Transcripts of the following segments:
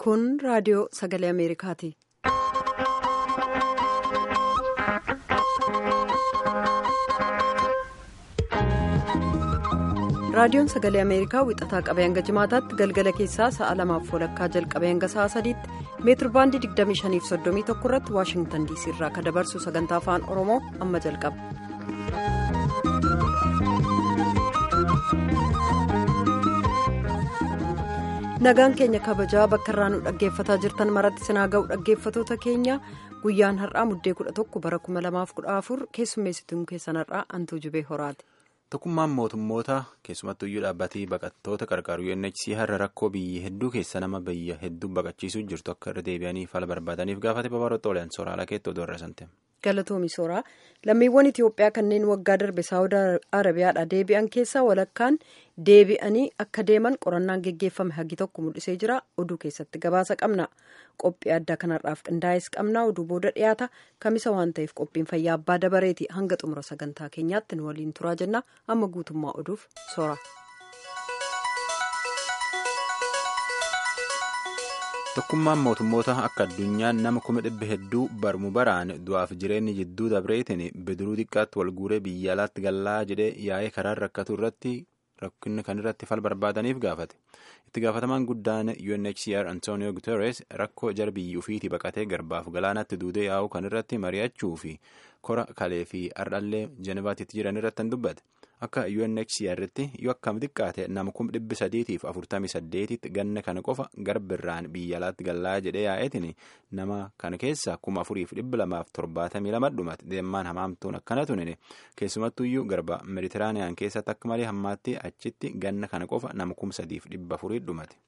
Kun raadiyoo sagalee Ameerikaati. Raadiyoon sagalee Ameerikaa wixataa qabee hanga jimaataatti galgala keessaa sa'a lamaaf walakkaa jalqabee hanga sa'a sadiitti meetir baandii 2531 irratti Waashingtan DC irraa kan dabarsu sagantaa afaan Oromoo amma jalqaba. Nagaan keenya kabajaa bakka irraa nu dhaggeeffataa jirtan maratti sinaa ga'u dhaggeeffatoota keenya guyyaan har'aa muddee 11 bara 2014 keessummeessituun keessan har'aa antuu jibee horaati. Tokkummaan mootummoota keessumattuu iyyuu dhaabbatee baqattoota qarqaaru UNHCR rakkoo biyya hedduu keessa nama biyya hedduu baqachiisuu jirtu akka irra deebi'anii fala barbaadaniif gaafate babal'oo xoolaan sooraalaa keetti oduu irra sante. Galatoomi sooraa lammiiwwan Itoophiyaa kanneen waggaa darbe saawudii arabiyaadhaa deebi'an keessaa walakkaan deebi'anii akka deeman qorannaan geggeeffame hagi tokko mul'isee jira oduu keessatti gabaasa qabna qophii addaa kanarraaf qindaa'es qabna oduu booda dhiyaata kamisa waan ta'eef qophiin fayyaa abbaa dabareeti hanga xumura sagantaa keenyaatti nu waliin turaa jenna amma guutummaa oduuf soora. Tokkummaan mootummoota akka addunyaan nama kuma dhibba hedduu barmu baraan du'aaf jireenyi jidduu dabreetiin bidiruu xiqqaatti wal guuree biyya alaatti gallaa jedhee yaa'ee karaan rakkatu irratti rakkinni kan irratti fal barbaadaniif gaafate. Itti gaafatamaan guddaan UNHCR Antonio Guterres rakkoo jara biyya ofiitii baqatee garbaaf galaanatti duudee yaa'uu kan irratti mari'achuu fi kora kalee fi ardhallee Jenevaatti jiran irratti hin dubbate. Akka UNHCR'tti yoo akkam xiqqaate nama kuma dhibbi sadiitiif afurtamii saddeetitti ganna kana qofa garbirraan biyya alaatti gallaa jedhee yaa'eetiin nama kana keessa kuma afuriif dhibba lamaaf torbaatamii lama dhumate deemaan hamaamtuun akkana tunine keessumattuyyuu garba meditiraaniyaan keessatti akka malee hammaatti achitti ganna kana qofa nama kuma sadiif dhibba afurii dhumate.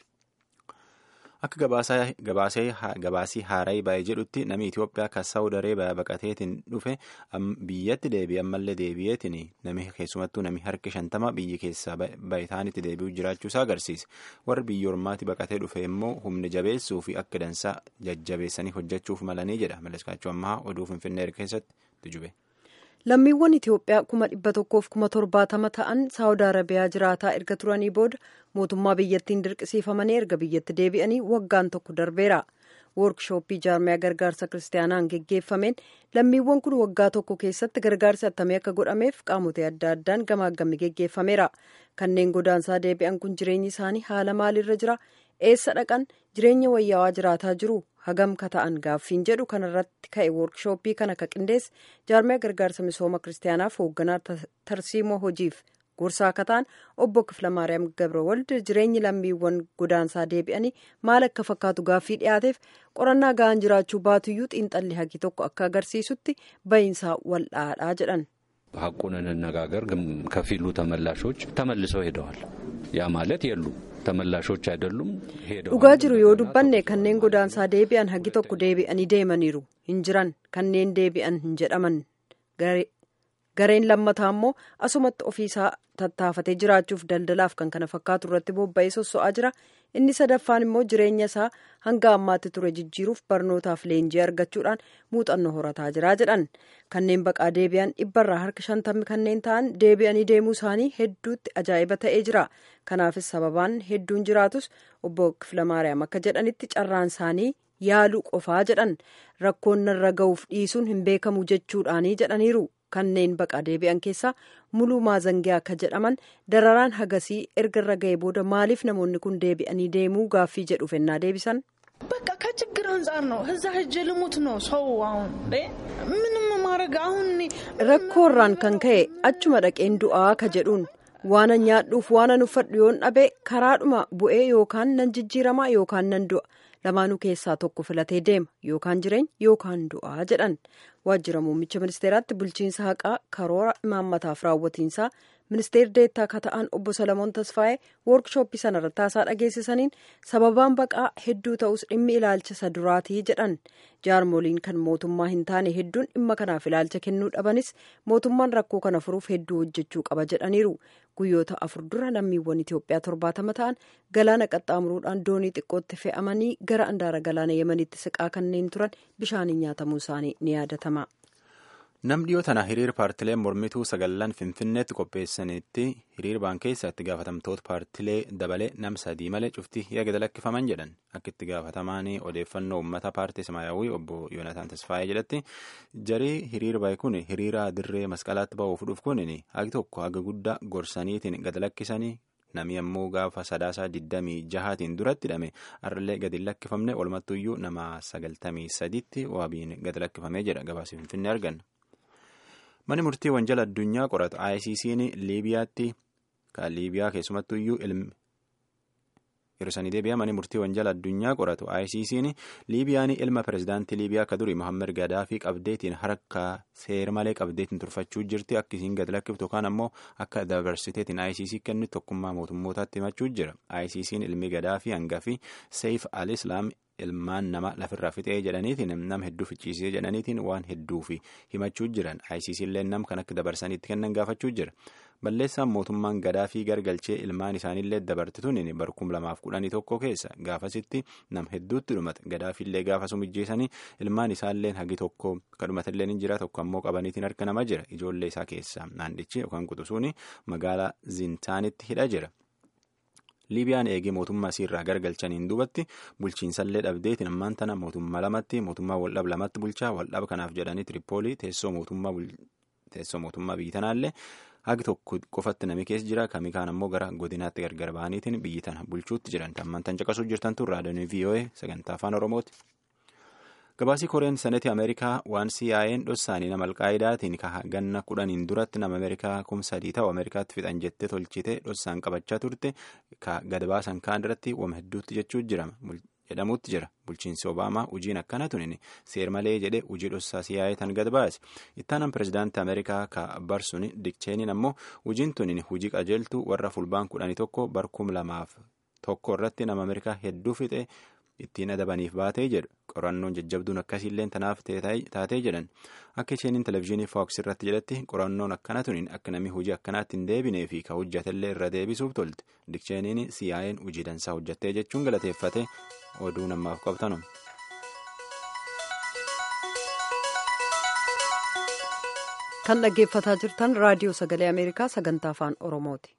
Akka gabaasii haaraa baay'ee jedhutti namni Itoophiyaa kan saawud areebiyaa baqateetiin dhufe biyyatti deebi'e ammallee deebi'eetiin nami keessumattuu nami harki shantama biyya keessaa bayitaanitti deebi'uu jiraachuusaa agarsiisa. Warri biyya ormaatti baqatee dhufe immoo humna jabeessuu fi akka dansaa jajjabeessanii hojjechuuf malanii jedha. Maleskaachuu ammaa oduu Finfinnee keessatti tujube. Lammiiwwan Itoophiyaa kuma dhibba tokkoof kuma torbaatama ta'an saawud arabiyaa jiraataa erga turanii booda mootummaa biyyattiin dirqisiifamanii erga biyyatti deebi'anii waggaan tokko darbeera. Woorkishooppii jaarmiyaa gargaarsa kiristaanaan geggeeffameen lammiiwwan kun waggaa tokko keessatti gargaarsi attamee akka godhameef qaamota adda addaan gamaagamni geggeeffameera. Kanneen godaansaa deebi'an kun jireenyi isaanii haala maaliirra jira? Eessa dhaqan jireenya wayyaawaa jiraataa jiru? hagam ka ta'an gaaffiin jedhu kanarratti ka'e woorkishooppii kana ka qindeesse jaarmiyaa gargaarsa misooma kiristaanaaf hoogganaa tarsiimoo hojiif gorsaa akka ta'an obbo Kiflamaariyaam Gabrawald jireenyi lammiiwwan godaansaa deebi'anii maal akka fakkaatu gaaffii dhiyaateef qorannaa ga'an jiraachuu baatuyyuu xiinxalli hagi tokko akka agarsiisutti bahiinsaa wal'aadhaa jedhan. ሀቁን እንነጋገር ከፊሉ ተመላሾች ተመልሰው ሄደዋል። ያ ማለት የሉ ተመላሾች አይደሉም ሄደዋል። dhugaa jiru yoo dubbanne kanneen godaansaa deebi'an hagi tokko deebi'anii deemaniiru hin jiran kanneen deebi'an hin jedhaman gareen lammataa immoo asumatti ofiisaa tattaafatee jiraachuuf daldalaaf kan kana fakkaatu irratti bobba'ee sosso'aa jira inni sadaffaan immoo jireenya isaa hanga ammaatti ture jijjiiruuf barnootaaf leenjii argachuudhaan muuxannoo horataa jira jedhan kanneen baqaa deebi'an dhibbarraa harka shantamni kanneen ta'an deebi'anii deemuu isaanii hedduutti ajaa'iba ta'ee jira kanaafis sababaan hedduun jiraatus obbo Kiflamaariyaam akka jedhanitti carraan isaanii yaaluu qofaa jedhan rakkoon narra ga'uuf dhiisuun hin beekamu jechuudhaanii jedhaniiru. kanneen baqaa deebi'an keessaa muluu maazangiyaa akka jedhaman dararaan hagasii erga irra ga'ee booda maaliif namoonni kun deebi'anii deemuu gaaffii jedhu fennaa deebisan. በቃ ከችግር አንጻር ነው እዛ ሄጄ ልሙት ነው ሰው አሁን ምንም ማድረግ አሁን rakkoorraan kan ka'e achuma dhaqeen du'aa ka jedhuun waan nyaadhuuf waan uffadhu yoon dhabe karaadhuma bu'ee yookaan nan jijjiiramaa yookaan nan du'a lamaanuu keessaa tokko filatee deema yookaan jireenya yookaan du'aa jedhan waajjira muummicha ministeeraatti bulchiinsa haqaa karoora imaammataaf raawwatiinsaa ministeerri deettaa akka ta'an obbo Salamoon Tasfaayee woorkishooppii sanarratti haasaa dhageessisaniin sababaan baqaa hedduu ta'us dhimmi ilaalcha isa duraatii jedhan jaarmoliin kan mootummaa hin taane hedduun dhimma kanaaf ilaalcha kennuu dhabanis mootummaan rakkoo kana furuuf hedduu hojjechuu qaba jedhaniiru guyyoota afur dura lammiiwwan Itoophiyaa torbaatama ta'an galaana qaxxaamuruudhaan doonii xiqqootti fe'amanii gara andaara galaana yemanitti siqaa kanneen turan bishaaniin nyaatamuu isaanii ni yaadatama. Nam dhiyoo tana hiriira paartilee mormituu sagallan Finfinneetti qopheessanitti hiriira baan keessa itti gaafatamtoota paartilee dabalee nam sadii malee cuftii yaada lakkifaman jedhan akka itti gaafatamaan odeeffannoo uummata paartii Samaayyaawwii obbo Yoonataan Tasfaayee jedhatti jarii hiriira bahe kun hiriira dirree masqalaatti ba'uuf dhufu kun hagi tokko haga guddaa gorsaniitiin gad lakkisanii Namni ammoo gaafa sadaasaa digdamii jahaatiin duratti hidhame har'allee gadi lakkifamne walumattuyyuu nama sagaltamii sadiitti waabiin gadi lakkifamee jedha gabaasa finfinnee arganna. Mani murtii wanjala addunyaa qoratu ICC'n Liibiyaatti kan Liibiyaa keessumattuyyuu ilmi hirsanii deebi'a mani murtii wanjala addunyaa qoratu ICC'n Liibiyaan ilma pirezidaantii Liibiyaa akka durii Mohammed Gaddaafii qabdeetiin harka seera malee qabdeetiin turfachuu jirti akkasiin gad lakkiftu yookaan ammoo akka dabarsiteetiin ICC kennu tokkummaa mootummootaatti himachuu jira. ICC'n ilmi Gaddaafii hangafi Seif al-Islaam ilmaan nama lafirraa fixee jedhaniitiin nama hedduu ficciisee jedhaniitiin waan hedduufi himachuu jiran ICC illee nam kan akka dabarsaniitti kennan gaafachuu jira. Balleessaan mootummaan Gaddaafii gargalchee ilmaan isaaniillee dabartituun barkum lamaaf kudhanii tokko keessa gaafasitti nam hedduutti dhumate Gaddaafiillee gaafasuu mijjeessanii ilmaan isaallee hagi tokko kadhumatillee ni jira tokko ammoo qabaniitiin harka nama jira ijoollee isaa keessa naannichi yookaan quxusuun magaalaa Zintaanitti hidha jira. Liibiyaan eegee mootummaa isiirraa gargalchaniin duubatti bulchiinsallee dhabdeetiin ammaan tana mootummaa lamatti mootummaa waldhab lamatti bulchaa waldhab kanaaf jedhanii Tiripoolii teessoo mootummaa biyyi tanaallee hagi tokko qofatti nami keessa jira kamii kaan ammoo gara godinaatti gargar ba'aniitiin biyyi tana bulchuutti jiran ammaan tan caqasuu jirtantu raadiyoon VOA sagantaa afaan Oromooti. Gabaasii Koreen Seneetii Ameerikaa waan CIA'n dhossaanii nama alqaa'idaatiin ganna kudhaniin duratti nama Ameerikaa kumsa sadii ta'u Ameerikaatti fixan jettee tolchite dhossaan qabachaa turte gad baasan kaan irratti wama hedduutti jechuu jedhamuutti jira. Bulchiinsi Obaamaa hojiin akkana tunin seer malee jedhe hojii dhossaa CIA tan gad baase. Ittaanan pirezidaantii Ameerikaa ka barsuun dikcheeniin ammoo hojiin tunin hojii qajeeltuu warra fulbaan kudhanii tokko barkum lamaaf tokko irratti nama Ameerikaa hedduu fixe. ittiin adabaniif baatee jedhu qorannoon jajjabduun akkasiillee tanaaf taatee jedhan akka isheen televizyiinii fooks irratti jedhatti qorannoon akkana tuniin akka namni hojii akkanaatti hin deebinee fi ka hojjatellee irra deebisuuf tolte dikcheeniin CIA'n hojii dansaa hojjattee jechuun galateeffate oduu namaaf qabtanu. kan dhaggeeffataa jirtan raadiyoo sagalee ameerikaa sagantaa afaan oromooti.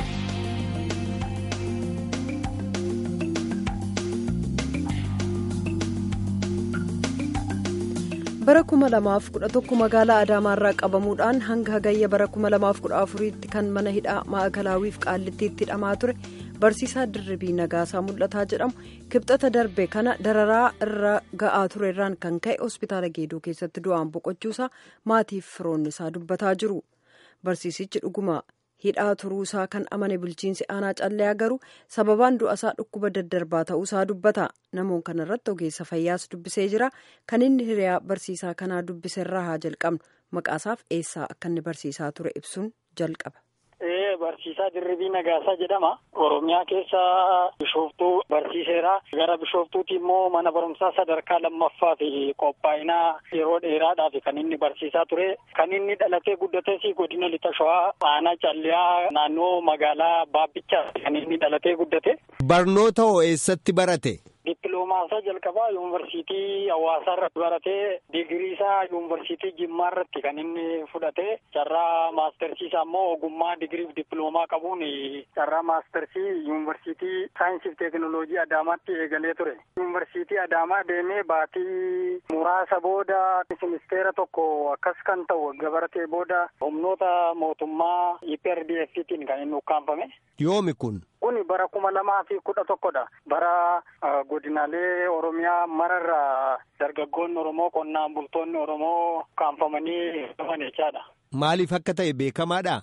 bara kuma lamaaf kudha tokko magaalaa adaamaarraa qabamuudhaan hanga hagayya bara kuma lamaaf kudha afuriitti kan mana hidhaa maa'akalaawiif qaallittiitti hidhamaa ture barsiisaa dirribii nagaasaa mul'ataa jedhamu kibxata darbe kana dararaa irra ga'aa ture irraan kan ka'e hospitaala geedoo keessatti du'aan boqochuusaa maatiif firoonni isaa dubbataa jiru barsiisichi dhuguma hidhaa turuusaa kan amane bulchiinsi aanaa calleyaa garuu sababaan du'asaa dhukkuba daddarbaa ta'uusaa dubbata namoon kana irratti ogeessa fayyaas dubbisee jira kan inni hiriyaa barsiisaa kanaa dubbiseerraa haa jalqabnu maqaasaaf eessaa akka inni barsiisaa ture ibsuun jalqaba. Barsiisaa Dirribii Nagaasaa jedhama. Oromiyaa keessa bishooftuu barsiiseera. Gara bishooftuuti immoo mana barumsaa sadarkaa lammaffaa fi qophaa'inaa yeroo dheeraadhaaf kan inni barsiisaa ture. Kan inni dhalatee guddates godina lixa shawaa aanaa calliyaa naannoo magaalaa Baabichaa kan inni dhalatee guddate. Barnoota hoo eessatti barate? Dippiloomaa jalqabaa yuunivarsiitii hawaasaa irratti baratee digirii isaa yuunivarsiitii Jimmaa irratti kan inni fudhate carraa maastersii isaa immoo ogummaa digiriif dippiloomaa qabuun carraa maastersii yuunivarsiitii saayinsii fi teekinooloojii Adaamaatti eegalee ture. Yuunivarsiitii Adaamaa deemee baatii muraasa booda ministeera tokko akkas kan ta'u gabaratee booda humnoota mootummaa EPRDF'tiin kan inni ukkaanfame. Yoomi kun? Kuni bara kuma lamaa fi kudha tokkodha. Bara godinaalee Oromiyaa mararraa dargaggoonni Oromoo qonnaan bultoonni Oromoo ukkaanfamanii dhufan jechaadha. Maaliif akka ta'e beekamaadha?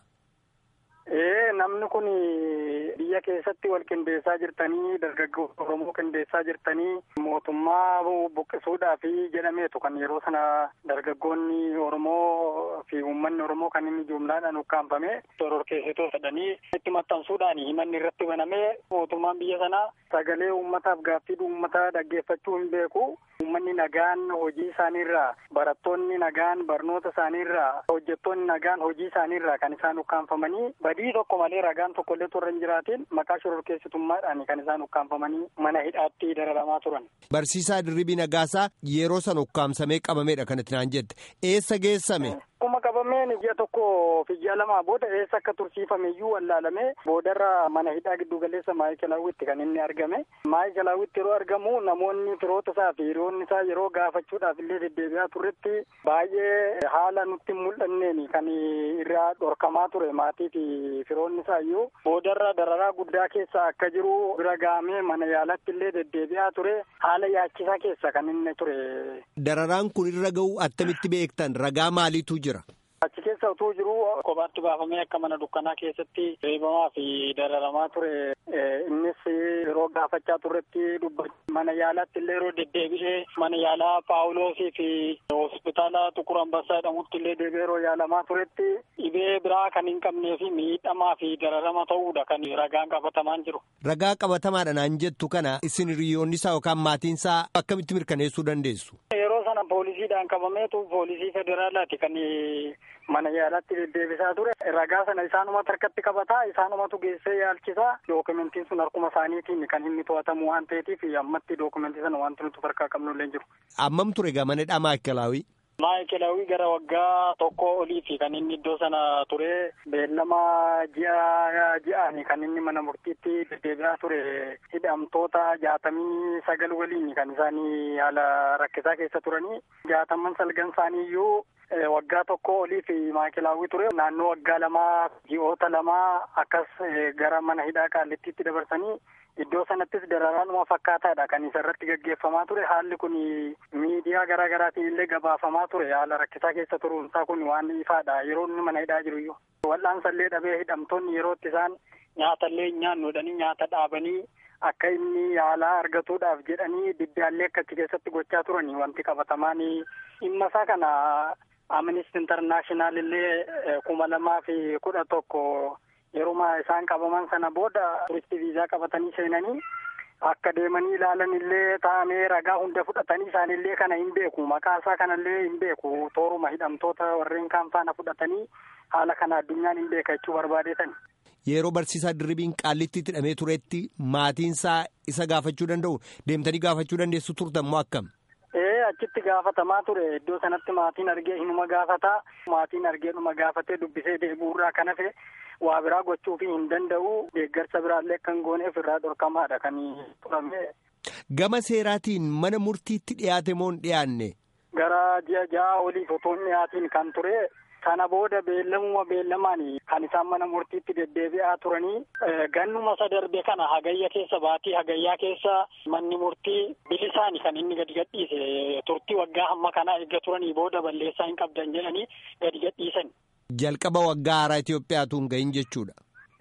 Ee namni kun biyya keessatti wal qindeessaa jirtanii dargaggoota Oromoo qindeessaa jirtanii mootummaa buqqisuudhaaf jedhameetu kan yeroo sana dargaggoonni Oromoo fi uummanni Oromoo kan inni jumlaadhaan ukkaanfame shororkeessitoota jedhanii itti maxxansuudhaan himanni irratti banamee mootummaan biyya sanaa sagalee uummataaf gaaffii uummataa dhaggeeffachuu hin beeku uummanni nagaan hojii isaaniirraa barattoonni nagaan barnoota isaaniirraa hojjettoonni nagaan hojii isaaniirraa kan isaan ukkaanfamanii badii tokko malee ragaan tokkollee torra hin jiraatiin maqaa shororkeessitummaadhaan kan isaan ukkaanfamanii mana hidhaatti dararamaa turan. Barsiisaa Dirribii Nagaasaa yeroo sana ukkaamsamee qabameedha kanatti naan jette eessa geessame. Akkuma qabameen ji'a tokko fi ji'a lamaa booda eessa akka tursiifame iyyuu wallaalamee boodarra mana hidhaa giddu galeessa maayikelaawwitti kan inni argame. Maayikelaawwitti yeroo argamu namoonni firoota isaa fi hiriyoonni isaa yeroo gaafachuudhaaf illee deddeebi'aa turretti baay'ee haala nutti hin mul'anneen kan irraa dhorkamaa ture maatii fi firoonni isaa iyyuu boodarra dararaa guddaa keessa akka jiru bira gahamee mana yaalatti illee deddeebi'aa ture haala yaachisaa keessa kan inni ture. Dararaan kun irra ga'u attamitti beektan ragaa maaliitu jira? Achi keessa utuu jiru kophaatti baafamee akka mana dukkanaa keessatti reebamaa fi dararamaa ture. Innis yeroo gaafachaa turretti dubbatu mana yaalaatti illee yeroo deddeebi'ee mana yaalaa Paawuloosii fi hospitaala Xuqur Ambassaa jedhamutti illee deebi'ee yeroo yaalamaa turetti dhibee biraa kan hin qabnee fi miidhamaa fi dararama ta'uudha kan ragaan qabatamaan jiru. Ragaa qabatamaadha naan jettu kana isin hiriyoonni isaa yookaan maatiin isaa akkamitti mirkaneessuu dandeessu? Yeroo sana poolisiidhaan qabameetu poolisii federaalaati kan mana yaalaatti deddeebisaa ture. Ragaa sana isaanumatu harkatti qabataa isaanumatu geessee yaalchisaa dookumentiin sun harkuma isaaniitiin kan inni to'atamu waan ta'eetiif ammatti dookumentii sana wanti nuti harkaa qabnu illee jiru. Ammam ture egaa mana hidhaa maayikelaawii? Maayikelaawii gara waggaa tokko oliiti kan inni iddoo sana ture beellama ji'a ji'aani kan inni mana murtiitti deddeebi'aa ture hidhamtoota jaatamii sagal waliin kan isaanii haala rakkisaa keessa turanii jaataman salgan isaanii iyyuu waggaa tokko olii fi maayikelaawwii ture naannoo waggaa lamaa ji'oota lamaa akkas gara mana hidhaa qaallittiitti dabarsanii iddoo sanattis dararaanuma fakkaataadha kan isa irratti gaggeeffamaa ture haalli kun miidiyaa garaa garaatiin illee gabaafamaa ture haala rakkisaa keessa turuunsaa kun waan ifaadha yeroo inni mana hidhaa jiru iyyuu wal'aansallee dhabee hidhamtoonni yerootti isaan nyaatallee nyaannuudhanii nyaata dhaabanii akka inni yaalaa argatuudhaaf jedhanii diddaallee akka achi keessatti gochaa turanii wanti qabatamaan dhimma isaa kana Amnesty International illee kuma lamaa fi kudha tokko yeruma isaan qabaman sana booda turistii viizaa qabatanii seenanii akka deemanii ilaalan illee taa'amee ragaa hunda fudhatanii isaanillee kana hin beeku maqaa isaa kanallee hin beeku tooruma hidhamtoota warreen kaan faana fudhatanii haala kana addunyaan hin beeka jechuu barbaadeetan. Yeroo barsiisaa dirribiin qaallitti hidhamee turetti maatiinsaa isa gaafachuu danda'u deemtanii gaafachuu dandeessu turtan moo akkam? Ee achitti gaafatamaa ture iddoo sanatti maatiin argee hinuma gaafataa maatiin argee dhuma gaafatee dubbisee deebi'uurraa kan hafe waa biraa gochuu fi hin danda'u deeggarsa biraallee kan gooneef irraa dhorkamaadha kan turame. Gama seeraatiin mana murtiitti dhiyaate moo hin dhiyaanne? Gara ji'a ja'a oliif otoo hin dhiyaatiin kan ture sana booda beellamuma beellamaan kan isaan mana murtiitti deddeebi'aa turanii gannuma isa darbe kana hagayya keessa baatii hagayyaa keessa manni murtii bilisaan kan inni gadi gadhiise turtii waggaa hamma kanaa eegga turanii booda balleessaa hin qabdan jedhanii gadi gadhiisan. Jalqaba waggaa haaraa Itoophiyaatu hin gahin jechuudha.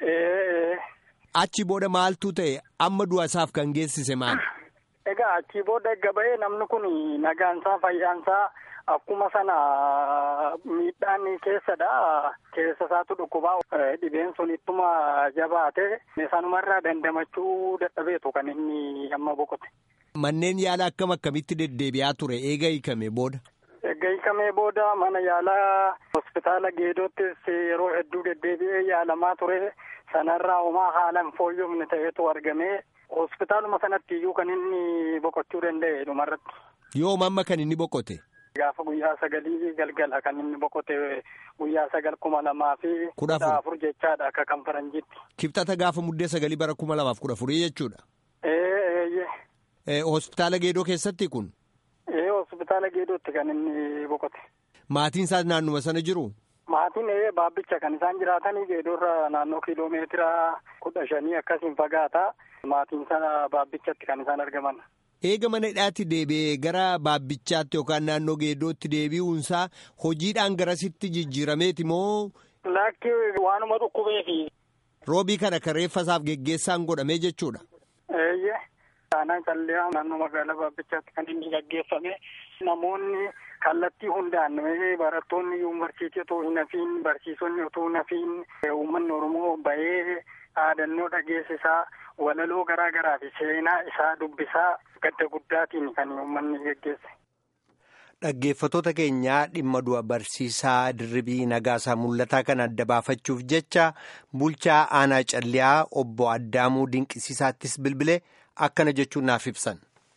Achi booda maaltu ta'e amma du'a isaaf kan geessise maali? Egaa achi booda eegga ba'ee namni kun nagaansaa fayyaansaa akkuma sana miidhaan keessadha. Keessa isaatu dhukkubaa dhibeen sun ittuma jabaate sanumarraa dandamachuu dadhabeetu kan inni amma boqote. Manneen yaala akkam akkamitti deddeebi'aa ture eega hiikame booda? Eega hiikamee booda mana yaalaa hospitaala Geedoottis yeroo hedduu deddeebi'ee yaalamaa ture. Sanarraa homaa haalaan fooyyomne ta'etu argamee hospitaaluma sanatti iyyuu kan inni boqochuu danda'e dhumarratti. Yoom amma kan inni boqote? Gaafa guyyaa sagalii galgala kan inni boqote guyyaa sagal kuma lamaa fi kudha afur jechaadha akka kan faranjiitti. Kibxata gaafa muddee sagalii bara kuma lamaaf kudha afurii jechuudha. Eeyyee. Hospitaala Geedoo keessatti kun? Ee hospitaala Geedootti kan inni boqote. Maatiin isaas naannuma sana jiru? Maatiin ee baabbicha kan isaan jiraatanii Geedoorra naannoo kiiloomeetira kudha shanii akkasiin fagaata. Maatiin sana baabbichatti kan isaan argaman. Eega mana hidhaatti deebi'ee gara baabbichaatti yookaan naannoo geedootti deebi'uunsaa hojiidhaan garasitti jijjiirameeti moo. Lakki waanuma dhukkubeefi. Roobii kana kan reeffasaaf geggeessaan godhamee jechuudha. Eeyyee. Aanaan callee naannoo magaalaa baabbichaatti kan inni gaggeeffame namoonni kallattii hundaan barattoonni yuunivarsiitii otoo hin hafiin barsiisonni otoo hin hafiin uummanni Oromoo bahee dhaadannoo dhageessisaa walaloo garaa garaa fi seenaa isaa dubbisaa gadda guddaatiin kan uummanni geggeesse. Dhaggeeffatoota keenyaa dhimma du'a barsiisaa dirribii nagaasaa mul'ataa kan adda baafachuuf jecha bulchaa aanaa calliyaa obbo Addaamuu Dinqisiisaattis bilbilee akkana jechuun naaf ibsan.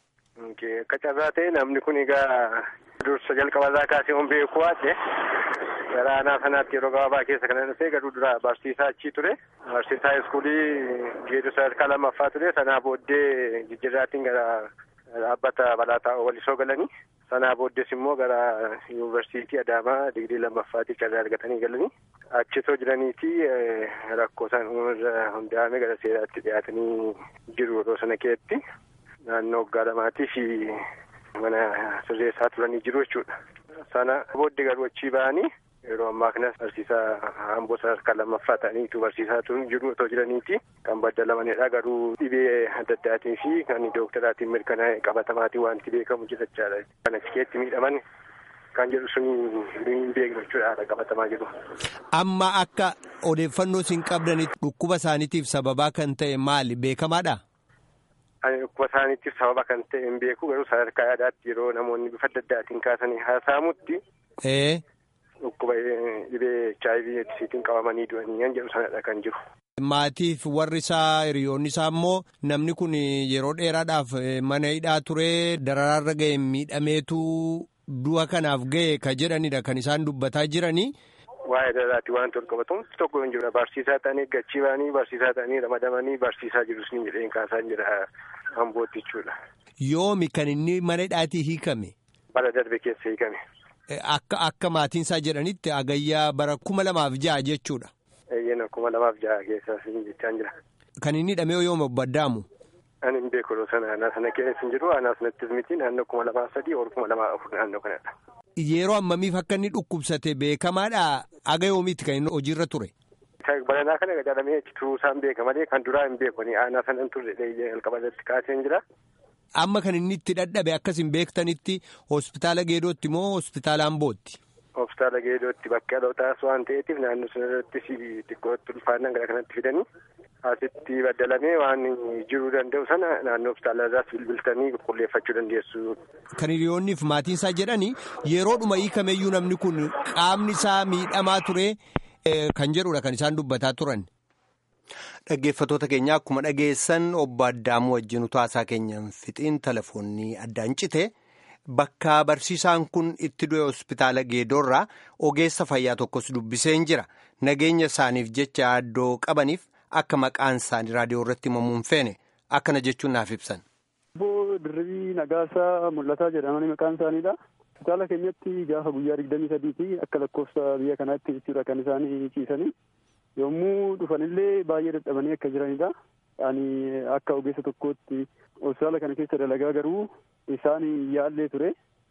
Akka carraa ta'e namni kun egaa dursa jalqabarraa kaasee on beeku waate gara aanaa sanaatti yeroo gabaabaa keessa kan dhufee garuu dura barsiisaa achii ture. Barsiisaa iskuulii geeddu sadarkaa lammaffaa ture sanaa booddee jijjiirraatiin gara dhaabbata balaataa walisoo galanii. sanaa booddees immoo gara yuunivarsiitii adaamaa digrii lammaffaatiif carraa argatanii galanii achitoo jiraniiti rakkoo isaan uumamarra hundaa'ame gara seeraatti dhiyaatanii jiru yeroo sana keessatti naannoo waggaa lamaatii fi mana sirreessaa turanii jiru jechuudha. sana booddee garuu achii ba'anii yeroo ammaa kanas barsiisaa amboo sadarkaa lammaffaa ta'aniitu barsiisaa jiru otoo jiraniiti kan baddalamanidha garuu dhibee adda addaatiin fi kan dooktaraatiin mirkanaa'e qabatamaatiin wanti beekamu jirachaadha kan achi keessatti miidhaman kan jedhu sun hin beeknu jechuudha qabatamaa jiru. Amma akka odeeffannoo isin qabdanitti dhukkuba isaaniitiif sababaa kan ta'e maali beekamaadha? Dhukkuba isaaniitiif sababa kan ta'e hin beeku garuu sadarkaa yaadaatti yeroo namoonni bifa adda addaatiin kaasanii haasa'amutti. Dhukkuba dhibee HIV eedsiitiin qabamanii du'anii kan jedhu sanadha kan jiru. Maatiif warri isaa hiriyoonni isaa immoo namni kun yeroo dheeraadhaaf mana hidhaa ture dararaarra ga'e miidhameetu du'a kanaaf ga'e ka jedhanidha kan isaan dubbataa jiranii. Waa'ee dararaatti wanti wal qabatu tokko hin jiru barsiisaa ta'anii gachii ba'anii barsiisaa ta'anii ramadamanii barsiisaa jirus ni jedheen kaasaan jira hambootti jechuudha. Yoomi kan inni mana hidhaatii hiikame. Bara darbe keessa hiikame. Akka akka maatiin isaa jedhanitti agayyaa bara kuma lamaaf ja'a jechuudha. Eeyyena kuma lamaaf ja'a keessa jechaan jira. Kan inni hidhamee yooma baddaamu. Ani hin beeku sana aanaa sana keessa hin jiru aanaa sanattis miti naannoo kuma lamaa sadii ol kuma lamaa afur naannoo kanadha. Yeroo ammamiif akka inni dhukkubsate beekamaadha aga yoomiitti kan inni hojiirra ture. Baranaa kana gadaramee turuu isaan beeka malee kan duraa hin beeku aanaa sana hin turre jalqaba irratti kaasee jira. Amma kan inni itti dadhabe akkas hin beektanitti hospitaala Geedootti moo hospitaala Ambootti? Hospitaala Geedootti bakka dhalootaas waan ta'eetiif naannoo sana irratti xiqqootti ulfaannaan gara kanatti fidanii asitti baddalamee waan jiruu danda'u sana naannoo hospitaala irraas bilbiltanii qulqulleeffachuu dandeessu. Kan hiriyoonniif maatiin isaa jedhanii yeroodhuma hiikameyyuu namni kun qaamni isaa miidhamaa ture kan jedhudha kan isaan dubbataa turan. Dhaggeeffatoota keenya akkuma dhageessan obbo Addaamuu wajjin utaasaa keenyaan fixiin telefoonni addaan cite bakka barsiisaan kun itti du'e hospitaala Geedoorraa ogeessa fayyaa tokkos dubbiseen jira. Nageenya isaaniif jecha addoo qabaniif akka maqaan isaanii raadiyoo irratti himamuun feene akkana jechuun naaf ibsan. Obbo Dirribii Nagaasaa Mul'ataa jedhamanii maqaan isaaniidha. Hospitaala keenyatti gaafa guyyaa digdamii sadiiti akka lakkoofsa biyya kanaatti jechuudha kan isaan ciisanii. yommuu dhufanillee baay'ee dadhabanii akka jiranidha. Ani akka ogeessa tokkootti hospitaala kana keessa dalagaa garuu isaan yaallee ture.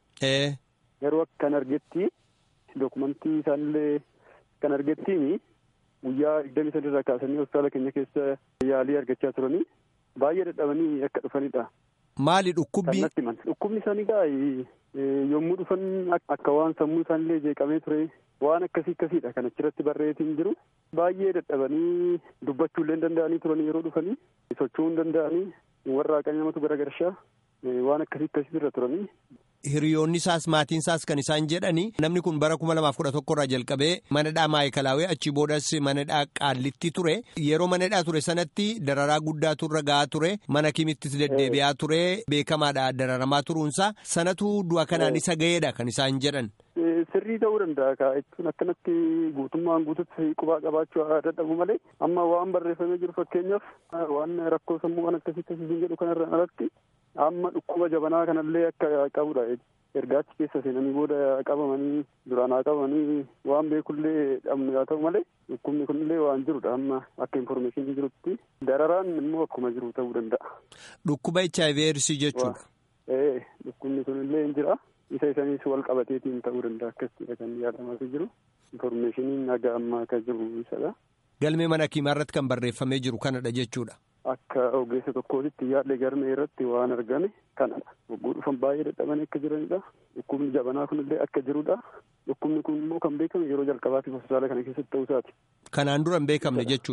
Garuu akkan argetti dokumentii isaanillee kan argettiin guyyaa digdamii sadiirraa kaasanii hospitaala keenya keessa yaalii argachaa turanii baay'ee dadhabanii akka dhufanidha. Maali dhukkubbi? Dhukkubni isaanii gaa yommuu dhufan akka waan sammuu isaanillee jeeqamee ture waan akkasii akkasiidha kan achirratti barreetiin jiru. Baay'ee dadhabanii dubbachuullee hin danda'anii turanii yeroo dhufanii socho'uu hin danda'anii warra haqanii namatu garagarshaa waan akkasii akkasii irra turanii. Hiriyoonni isaas maatiin isaas kan isaan jedhani namni kun bara kuma lamaaf kudha tokko irraa jalqabee manadhaa maayikalaawee achi boodas manadhaa qaallitti ture yeroo manadhaa ture sanatti dararaa guddaatu irra gahaa ture mana kimittis deddeebi'aa ture beekamaadha dararamaa turuunsaa sanatu du'a kanaan isa ga'eedha kan isaan jedhan. Sirrii ta'uu danda'a kaa jechuun akkanatti guutummaan guututti qubaa qabaachuu dadhabu malee amma waan barreeffamee jiru fakkeenyaaf waan rakkoo sammuu waan akkasii akkasii jedhu kanarra alatti amma dhukkuba jabanaa kanallee akka qabudha ergaachi keessa seenanii booda qabamanii duraan haa qabamanii waan beekullee dhabnu haa ta'u malee dhukkubni kunillee waan jirudha amma akka informeeshinii jirutti dararaan immoo akkuma jiru ta'uu danda'a. Dhukkuba HIV eedsii jechuudha. Ee dhukkubni kunillee hin jira. isa isaaniis wal qabateetiin ta'uu danda'a akkasitidha kan yaadamaa jiru informeeshiniin haga ammaa akka jiru isadha. Galmee mana kiimaa irratti kan barreeffamee jiru kanadha jechuudha. Akka ogeessa tokkootitti yaadne galmee irratti waan argame kanadha. Wagguu dhufan baay'ee dadhabanii akka jiranidha. Dhukkubni jabanaa kunillee akka jirudha. Dhukkubni kun immoo kan beekame yeroo jalqabaatiif hospitaala kana keessatti ta'uu isaati. Kanaan dura hin beekamne jechuudha.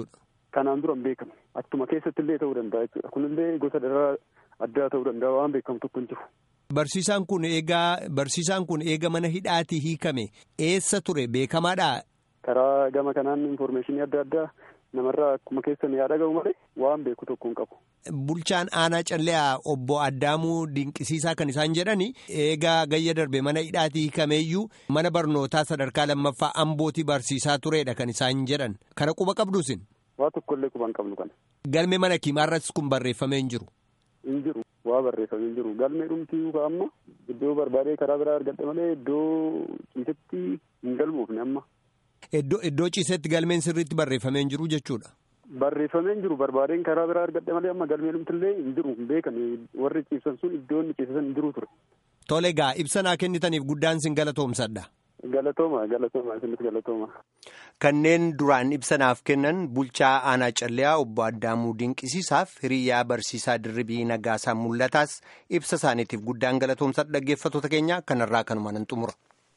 kanaan dura hin beekamu attuma keessatti illee ta'uu danda'a jechuudha kunillee gosa dararaa addaa ta'uu danda'a waan beekamu tokko hin jiru. Barsiisaan kun eegaa barsiisaan kun eega mana hidhaatii hiikame eessa ture beekamaadhaa? Karaa gama kanaan infoormeeshinii adda addaa namarraa akkuma keessan yaa dhaga'u malee waan beeku tokko hin qabu. Bulchaan aanaa calleeyaa obbo Addaamuu Dinqisiisaa kan isaan jedhani eegaa gayya darbe mana hidhaatii hiikameeyyuu mana barnootaa sadarkaa lammaffaa ambootii barsiisaa turedha kan isaan jedhan kana quba qabduusin. Waa tokkollee quba hin qabnu kana. Galmee mana kimaarrattis kun barreeffamee hin jiru. Hin jiru waa barreeffamee hin jiru galmee dhumtii yookaan amma iddoo barbaadee karaa biraa argadhe malee iddoo ciisetti hin galmoofne amma. Iddoo iddoo ciisetti galmeen sirriitti barreeffamee hin jiru jechuudha. Barreeffamee hin jiru barbaadeen karaa biraa argadhe malee amma galmee dhumtillee hin jiru hin beekame warri ciibsan sun iddoo inni ciibsan hin jiru ture. Tole egaa ibsa naa kennitaniif guddaan sin galatoomsadha. Galatooma galatooma isinis galatooma. Kanneen duraan ibsanaaf kennan bulchaa aanaa calleeyaa obbo Addaamuu Dinqisiisaaf hiriyyaa barsiisaa dirribii nagaasaa mul'ataas ibsa isaaniitiif guddaan galatoomsadha dhaggeeffattoota keenya kanarraa kanuma nan xumura.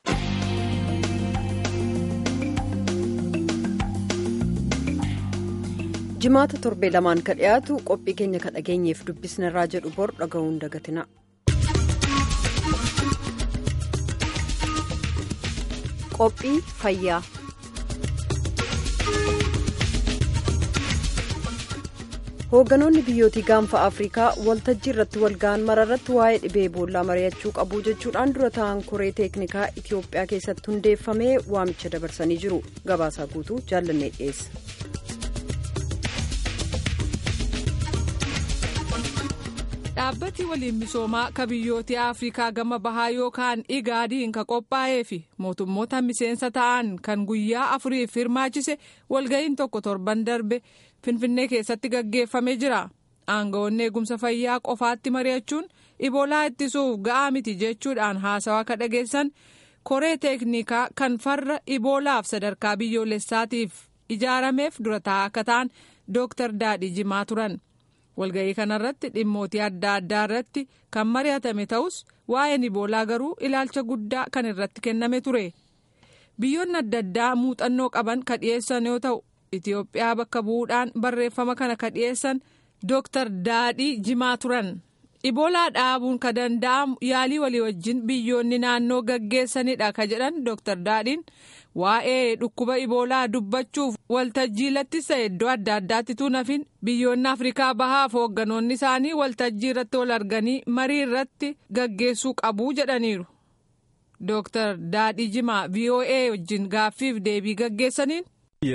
jimaata torbee lamaan ka dhiyaatu qophii keenya ka dhageenyeef dubbisnarraa jedhu bor dhaga'uun dagatina. qophii fayyaa. hoogganoonni biyyootii gaanfa afrikaa waltajjii irratti walga'an mararratti waa'ee dhibee eboolaa mari'achuu qabu jechuudhaan dura ta'an koree teeknikaa itiyoophiyaa keessatti hundeeffamee waamicha dabarsanii jiru gabaasaa guutuu jaallannee dhiyeessa. dhaabbati waliin misoomaa ka biyyoota afrikaa gama bahaa yookaan igaadiin ka qophaa'ee fi mootummoota miseensa ta'an kan guyyaa afuriif hirmaachise walga'iin tokko torban darbe finfinnee keessatti gaggeeffamee jira aangawoonni eegumsa fayyaa qofaatti mari'achuun iboolaa ittisuuf ga'aa miti jechuudhaan haasawaa ka dhageessan koree teeknikaa kan farra iboolaaf sadarkaa biyyoolessaatiif ijaarameef dura taa'aa akka ta'an dooktar daadhii jimaa turan. walga'ii kanarratti dhimmootii adda addaa irratti kan mari'atame ta'us waa'een iboolaa garuu ilaalcha guddaa kan irratti kenname ture biyyoonni adda addaa muuxannoo qaban ka dhiyeessan yoo ta'u itiyoophiyaa bakka bu'uudhaan barreeffama kana ka dhiyeessan dooktar daadhii jimaa turan iboolaa dhaabuun ka danda'amu yaalii walii wajjin biyyoonni naannoo gaggeessanidha ka jedhan dooktar daadhiin waa'ee dhukkuba iboolaa dubbachuuf waltajjii lattisa iddoo adda addaatti tuunafin biyyoonni afrikaa bahaaf hoogganoonni isaanii waltajjii irratti wal arganii marii irratti gaggeessuu qabu jedhaniiru. dooktar daadhii jimaa voa wajjin gaaffiif deebii gaggeessaniin.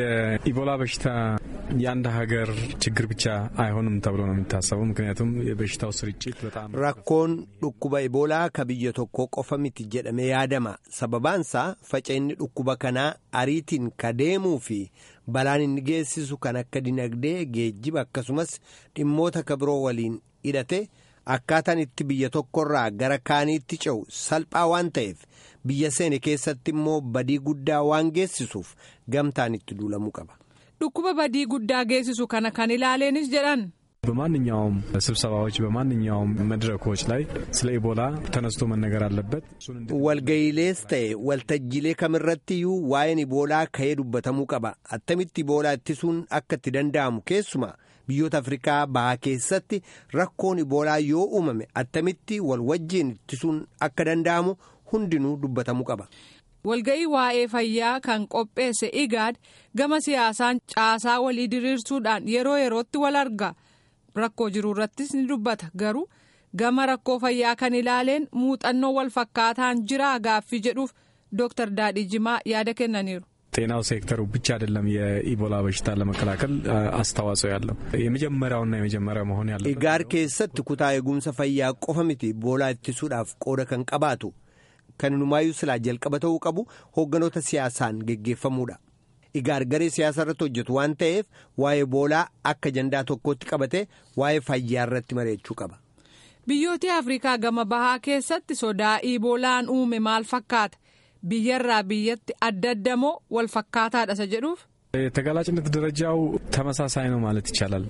የኢቦላ በሽታ የአንድ ሀገር ችግር ብቻ አይሆንም ተብሎ ነው የሚታሰበው። ምክንያቱም የበሽታው ስርጭት በጣም rakkoon dhukkuba iboolaa ka biyya tokko qofa miti jedhamee yaadama sababaansaa faca'inni dhukkuba kanaa ariitiin ka deemuu fi balaan inni geessisu kan akka dinagdee geejjiba akkasumas dhimmoota ka biroo waliin hidhate akkaataan itti biyya tokkorraa gara kaaniitti ce'u salphaa waan ta'eef biyya seene keessatti immoo badii guddaa waan geessisuuf gamtaan itti duulamuu qaba. dhukkuba badii guddaa geessisu kana kan ilaaleenis jedhan. በማንኛውም ስብሰባዎች በማንኛውም መድረኮች ላይ ስለ ኢቦላ ተነስቶ መነገር አለበት። walga'iilees ta'e waltajjiilee kamirrattiyyuu waa'een iboolaa ka'ee dubbatamuu qaba attamitti iboolaa ittisuun akka itti danda'amu keessumaa biyyoota afrikaa bahaa keessatti rakkoon iboolaa yoo uumame attamitti wal wajjiin ittisuun akka danda'amu hundinuu dubbatamuu qaba. walga'ii waa'ee fayyaa kan qopheesse igaad gama siyaasaan caasaa walii diriirsuudhaan yeroo yerootti wal arga rakkoo jiru irrattis ni dubbata garuu gama rakkoo fayyaa kan ilaaleen muuxannoo wal fakkaataan jiraa gaaffii jedhuuf dooktar daadhii jimaa yaada kennaniiru. ጤናው ሴክተሩ ብቻ አይደለም የኢቦላ በሽታ ለመከላከል አስተዋጽኦ ያለው የመጀመሪያውና የመጀመሪያው መሆን ያለው igaar keessatti kutaa eegumsa fayyaa qofa miti iboolaa ittisuudhaaf qooda kan qabaatu kan inumaayyuu silaa jalqaba ta'uu qabu hoogganoota siyaasaan geggeeffamuudha. igaar garee siyaasa irratti hojjetu waan ta'eef waa'ee iboolaa akka ajandaa tokkootti qabate waa'ee fayyaa irratti mari'achuu qaba. biyyoota afrikaa gama bahaa keessatti sodaa iboolaan uume maal fakkaata biyyarraa biyyatti adda addamoo wal fakkaataadha isa jedhuuf. የተጋላጭነት ደረጃው ተመሳሳይ ነው ማለት ይቻላል።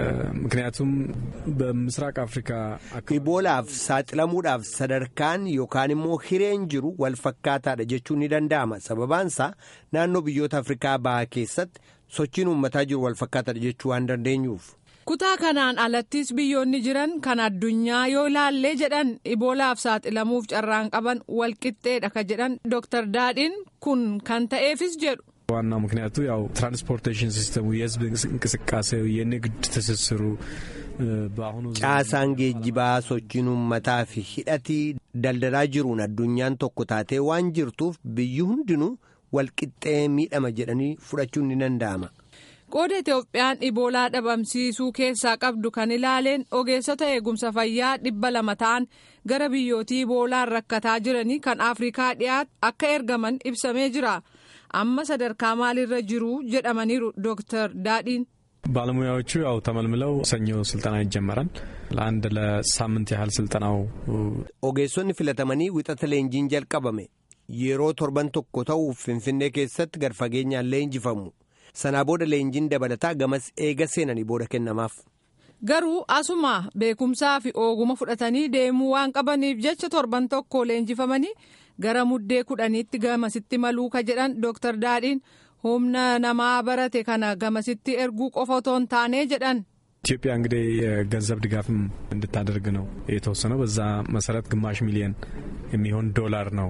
ምክንያቱም በምስራቅ አፍሪካ iboolaaf saaxilamuudhaaf sadarkaan yookaan immoo hireen jiru wal fakkaataadha jechuun ni danda'ama sababaansaa naannoo biyyoota afrikaa bahaa keessatti sochiin uummataa jiru wal fakkaatadha jechuu waan dandeenyuuf. kutaa kanaan alattis biyyoonni jiran kan addunyaa yoo ilaallee jedhan iboolaaf saaxilamuuf carraan qaban walqixxeedha ka jedhan dooktar daadhiin kun kan ta'eefis jedhu. ዋና ምክንያቱ ያው ትራንስፖርቴሽን ሲስተሙ የህዝብ እንቅስቃሴው የንግድ ትስስሩ በአሁኑ caasaan geejjibaa sochiin uummataa fi hidhatii daldalaa jiruun addunyaan tokko taatee waan jirtuuf biyyi hundinuu walqixxee miidhama jedhanii fudhachuun ni danda'ama. qooda itoophiyaan iboolaa dhabamsiisuu keessaa qabdu kan ilaaleen ogeessota eegumsa fayyaa dhibba lama ta'an gara biyyootii iboolaan rakkataa jiranii kan afrikaa dhiyaatu akka ergaman ibsamee jira amma sadarkaa maalirra jiru jedhamaniiru dooktar daadhiin. ባለሙያዎቹ ያው ተመልምለው ሰኞ ስልጠና ይጀመራል። ለአንድ ለሳምንት ያህል ስልጠናው ogeessonni filatamanii wixata leenjiin jalqabame yeroo torban tokko ta'uuf finfinnee keessatti gad fageenyaan leenjifamu sanaa booda leenjiin dabalataa gamas eega seenanii booda kennamaaf. garuu asuma beekumsaa fi ooguma fudhatanii deemuu waan qabaniif jecha torban tokko leenjifamanii gara muddee kudhaniitti gamasitti maluu ka jedhan dooktar daadhiin humna namaa barate kana gamasitti erguu qofa otoo hin taane jedhan. ኢትዮጵያ እንግዲህ የገንዘብ ድጋፍም እንድታደርግ ነው የተወሰነው። በዛ መሰረት ግማሽ ሚሊየን የሚሆን ዶላር ነው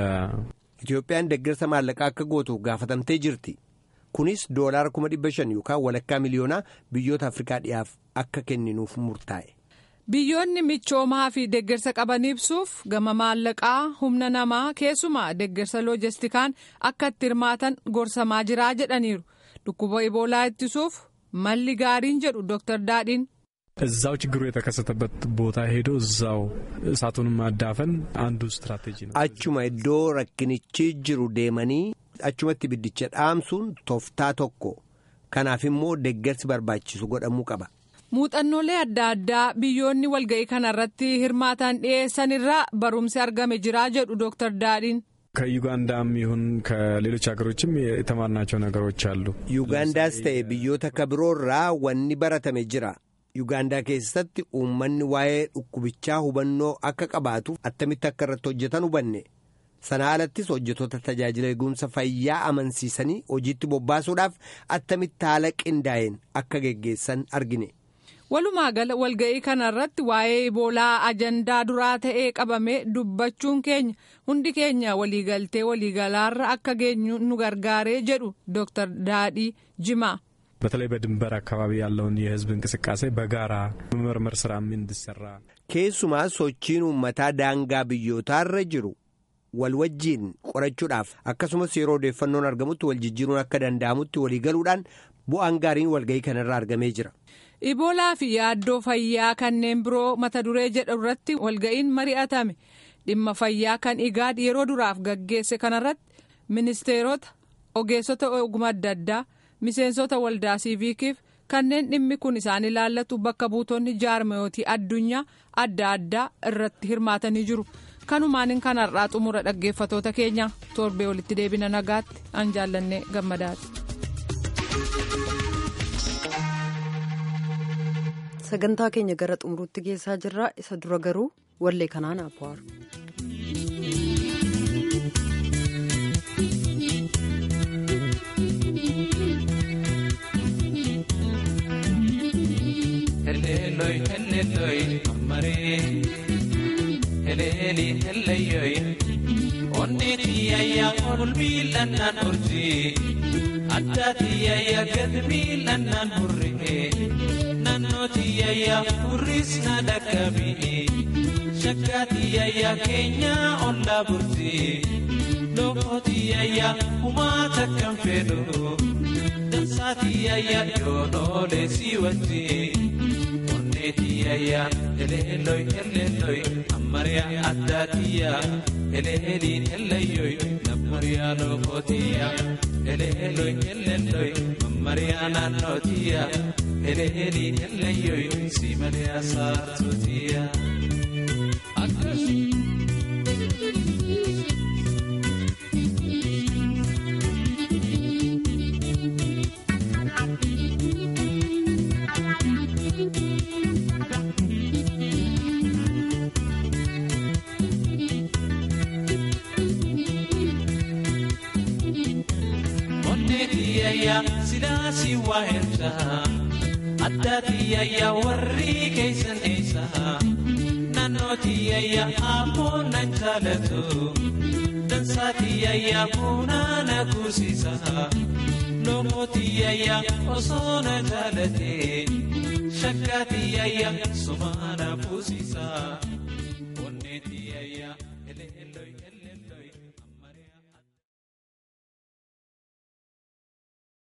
Itoophiyaan deeggarsa maallaqaa akka gootuuf gaafatamtee jirti. Kunis doolaara kuma dhibba shan yookaan walakkaa miliyoonaa biyyoota Afrikaa dhiyaaf akka kenninuuf murtaa'e. Biyyoonni michoomaa fi deeggarsa qaban ibsuuf gama maallaqaa humna namaa keessumaa deeggarsa loojistikaan akka itti hirmaatan gorsamaa jiraa jedhaniiru. Dhukkuba iboolaa ittisuuf malli gaariin jedhu Dr. Daadhiin. እዛው ችግሩ የተከሰተበት ቦታ ሄዶ እዛው እሳቱን ማዳፈን አንዱ ስትራቴጂ ነው። Achuma iddoo rakkinichi jiru deemanii achumatti ibiddicha dhaamsuun tooftaa tokko. Kanaaf immoo deeggarsi barbaachisu godhamuu qaba. Muuxannoolee adda addaa biyyoonni walga'ii kanarratti hirmaatan dhiyeessan irraa barumsi argame jiraa jedhu Dr. Daadhiin. ከዩጋንዳም ይሁን ከሌሎች ሀገሮችም የተማርናቸው ነገሮች አሉ። Yuugaandaas ta'e biyyoota akka biroorraa wanni baratame jira. Yuugaandaa keessatti uummanni waa'ee dhukkubichaa hubannoo akka qabaatu attamitti akka irratti hojjetan hubanne. Sana alattis hojjetoota tajaajila eegumsa fayyaa amansiisanii hojiitti bobbaasuudhaaf attamitti haala qindaa'een akka geggeessan argine. Walumaa gala walga'ii kanarratti waa'ee iboolaa ajandaa duraa ta'ee qabame dubbachuun keenya hundi keenya waliigaltee waliigalaarra akka geenyu nu gargaaree jedhu Dr. Daadhii Jimaa. በተለይ በድንበር አካባቢ ያለውን የህዝብ እንቅስቃሴ በጋራ መመርመር ስራም እንዲሰራ Keessumaa sochiin uummataa daangaa biyyootaarra jiru wal wajjiin qorachuudhaaf akkasumas yeroo odeeffannoon argamutti wal jijjiiruun akka danda'amutti waliigaluudhaan bu'aan gaariin walga'ii kanarraa argamee jira. Iboolaa fi yaaddoo fayyaa kanneen biroo mata duree jedhu irratti walga'iin mari'atame dhimma fayyaa kan igaad yeroo duraaf gaggeesse kanarratti ministeerota ogeessota ogummaa adda addaa miseensota waldaa siiviikiif kanneen dhimmi kun isaan ilaallatu bakka buutonni jaarmayootii addunyaa adda addaa irratti hirmaatanii jiru. kanumaan kanarraa xumura dhaggeeffatoota keenya torbee walitti deebina nagaatti an jaallannee gammadaati. sagantaa keenya gara xumuruutti geessaa jirra isa dura garuu wallee kanaan abwaaru. Heleloi, heleloi, amaree. Heleli, heleyoi. Onni tiyayya ol miilannan urji. Adda tiyayya gad miilannan hurri'e. Nannoo tiyayya hurris na dhaqqabi'e. Shakka tiyayya keenya olla burji. Lookoo tiyayya humaa takkan fedhu. Dansaa tiyayya yoonoolee si wajjin. tiyaya eleeloi eleeloi ammariya addaatiya eleeliin eleeyoy nammariya lokootiya eleeloi eleeloi mammariya naannootiya eleeliin eleeyoy simaliya saartotiya. onnee tiyayya sidaasii waa erga addaa tiyayya warri keeysan eessa naannoo tiyayya ammoo nan jaalatu dansaa tiyayya bunaa na kuusisa loomoo tiyayya osoo na jaalate shakkaa tiyayya sumaa na kuusisa.